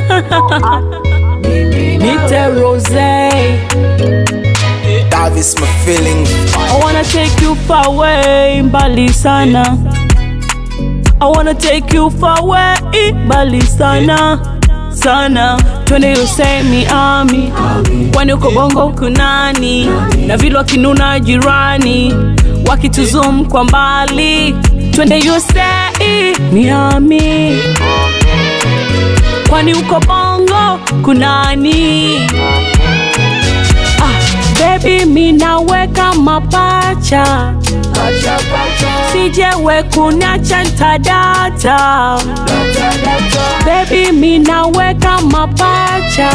Nite Rose. That is my feeling. I wanna take you far away, mbali sana. I wanna take you far away, mbali sana sana. Twende Usemi Ami, kwani uko Bongo kunani? Na vile wakinuna jirani, wakituzum kwa mbali. Twende Usemi Miami, kwani uko Bongo kunani? Ah, baby minaweka mapacha sijewe kuniacha ntadata baby minaweka mapacha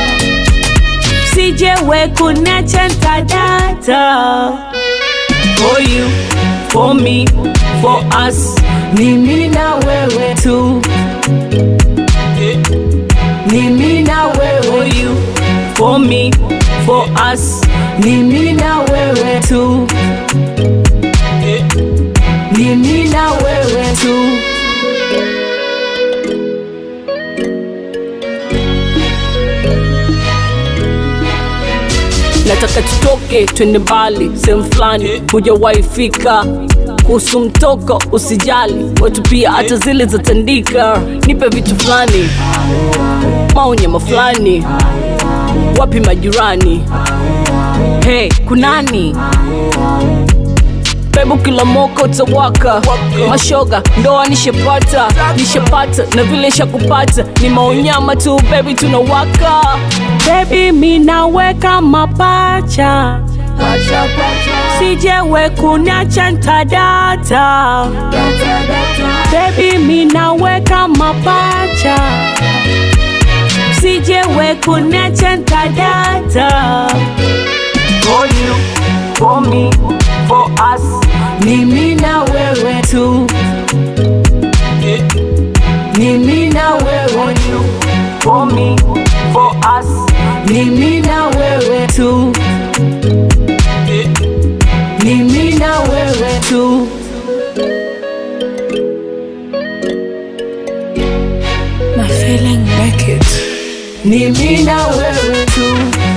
sijewe kuniacha ntadata for you for me for us ni mimi na wewe tu ni mimi na wewe for you for me for us ni mimi na wewe tu ni mimi na wewe tu nataka tutoke twende mbali sehemu fulani hujawahi fika kuhusu mtoko usijali watu pia hata zile zatandika nipe vitu fulani maonyama fulani wapi majirani hey kunani bebu kila moko utawaka mashoga ndoa nishepata nishepata na vile shakupata ni maonyama tu bebi tunawaka bebi minaweka mapacha sijewe kuniacha ntadata bebi minaweka mapacha sijewe kuniacha ntadata for you, for me, for us. Ni mimi na wewe tu. Ni mimi na wewe for you, for me, for us. Ni mimi na wewe tu. Ni mimi na wewe tu. My feeling Beckett. Ni mimi na wewe tu.